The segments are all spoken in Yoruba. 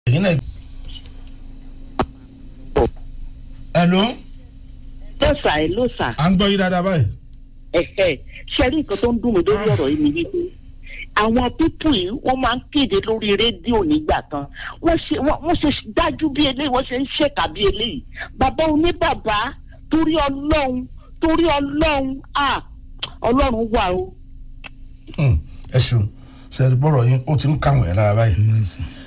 ẹ̀yin náà. hello ló sà ẹ ló sà à ń gbọ́ yín dáadáa báyìí. ẹ̀hẹ̀ ṣe rí nǹkan tó ń dùn mí lórí ọ̀rọ̀ yìí ni wípé àwọn pípù yìí wọ́n máa ń kéde lórí rédíò nígbà kan wọ́n ṣe wọ́n wọ́n ṣe dájú bí eléyìí wọ́n ṣe ń ṣèkà bí eléyìí bàbá oníbàbá torí ọlọ́run torí ọlọ́run à ọlọ́run wà o. Hmm, ẹ ṣeun ṣe bọ́rọ̀ yín ó ti ń kàwé ẹ̀ lára báyìí.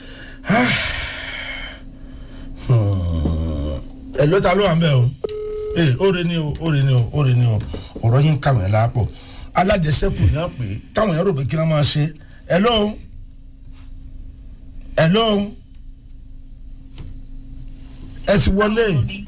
ẹ ló ta ló wà ń bẹ̀ o ee ó re ni o ó re ni o ó re ni o ọ̀rọ̀ yín ń kàwé ẹ̀ lára pọ̀ alájẹsẹ́kù ni wọ́n pè é táwọn èèyàn rò pé kí wọ́n máa ṣe ẹ ló ẹ ló ẹ ti wọlé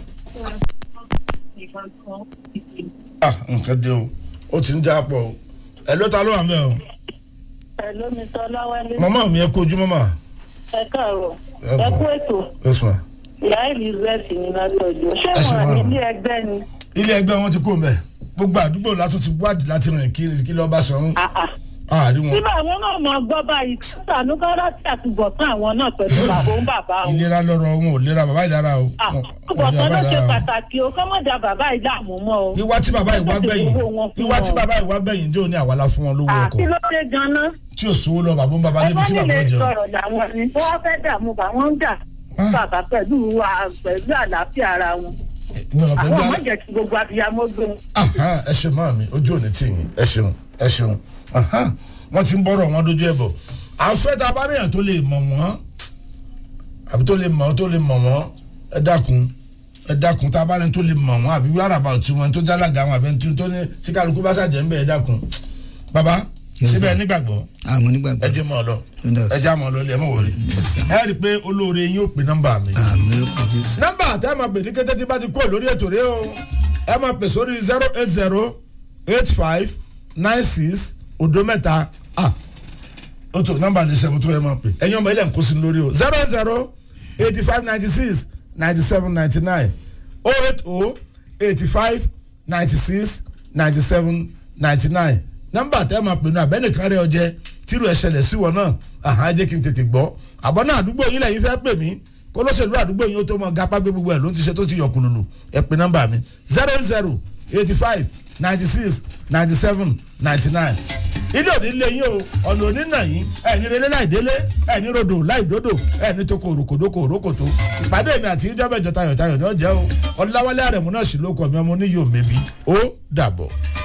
ah nǹkan dé o ó ti ń já pọ̀ o ẹ ló ta ló wà ń bẹ̀ o Hello, Mr. Ọláwálé. màmá mi ẹ kojú màmá Ẹ káàárọ̀. Ẹ Ẹ bọ̀. kú ètò. yes ma Ìyá Elizabeth ní látọ̀jú. Ṣé Ẹ ṣe wọn ní máa. ilé ẹgbẹ́ ni? ilé ẹgbẹ́ wọn ti kó mbẹ́ gbogbo àdúgbò látún ti wádìí láti rìn kiri kí lọ́ọ́ bá sanwó Àà. àárí wọn Síbẹ̀ àwọn náà máa gbọ́ báyìí. Sànú kọ́lá tí àtúbọ̀tán àwọn náà pẹ̀lú bàbá òun bàbá wọn. ìlera lọ́rọ̀ wọn ò lera bàbá ìlara o Ah, Wọn- wọn ò Àtúbọ̀tán lera ló bàbá ṣe ìlara o. pàtàkì o. Kọ́mọ̀dà bàbá ìdààmú mọ́ o. ìwà tí bàbá ìwà gbẹ̀yìn Owó wọn fún ìwà tí wọn. bàbá ìwà gbẹ̀yìn jẹ́ òní àwàlá fún wọn lówó Àti ọkọ̀ ló dé gan-an. tí ò sówó lọ bàbá ń bàbá Ẹ níbi bá tí bàbá nílé ń jẹun. sọ̀rọ̀ làwọn ni. Wọ́n fẹ́ dààmú bà wọ́n ń dà. Ah. Bàbá pẹ̀lú wa- pẹ̀lú àlàáfíà ara wọn. mi ò pẹ́ Àwọn gbá ọmọ jẹ́ kí gbogbo abiyamọ gbé wọn. Aha, ẹ ṣe máa mi ojú òní tì yín ẹ ṣeun ẹ ṣeun Aha, wọ́n ti ń bọ́rọ̀ wọn dojú ẹ̀ bọ̀ àfẹ́ tá a bá ríyàn tó lè mọ̀ wọ́n àbí tó lè mọ̀ tó lè mọ̀ wọ́n ẹ dákun ẹ dákun tá a bá rí tó lè mọ̀ wọ́n àbí wíwárà bá tí wọn tó jálága wọn àbẹ tí tó ní tí kálukú bá ṣàjẹ́ ń bẹ̀ ẹ dákun bàbá Yes, síbẹ̀ sir. nígbàgbọ́ àwọn ẹ onígbàgbọ́ jẹ́ mọ́ ọ lọ Yes. ẹ já mọ́ ọ lọ ilé ẹ mọ̀ wọlé Yes, sir. ẹ rí i pé olóore yín ó pè nọ́mbà mi àmì lórúkọ jésù nọ́mbà tẹ́ ẹ máa pè ní kété tí bá ti kúrò lórí ètò rẹ o ẹ máa pè sórí zero eight zero eight five nine six odo mẹ́ta ah o tó nọ́mbà ní sẹ́mu tó yẹ máa pè ẹ̀yin ọmọ ilẹ̀ ń kó sí lórí o zero zero eighty five ninety six ninety seven ninety nine oh eight oh eighty five ninety six ninety seven ninety nine nọ́mbà tẹ́ ẹ máa pè ní abẹ́nìkan rẹ ọjẹ́ tírú ẹ̀ ṣẹlẹ̀ sí wọn náà àhán jẹ́ kí n tètè gbọ́ àbọ̀ náà àdúgbò yín lẹ́yìn fẹ́ pè mí kólóṣèlú àdúgbò yín ó tó mọ gapá gbé gbogbo ẹ̀ ló ń ti ṣe tó ti yọ kùlùlù ẹ pè nọ́mbà mi zero zero eighty five ninety six ninety seven ninety nine ilé òní lé yín o ọ̀nà òní nà yín ẹ̀ní relé láì délé ẹ̀ní rodò láì dódò ẹ̀ní tó kò òròkòdókò òrókòtó ìpàdé mi àti ìjọba ìjọ tayọ̀tayọ̀ ní ọjà o ọ̀làwálé àrẹ̀mú náà sì ló kọ̀ mi ọmọ oníyòó mẹ́bí ó dàbọ̀.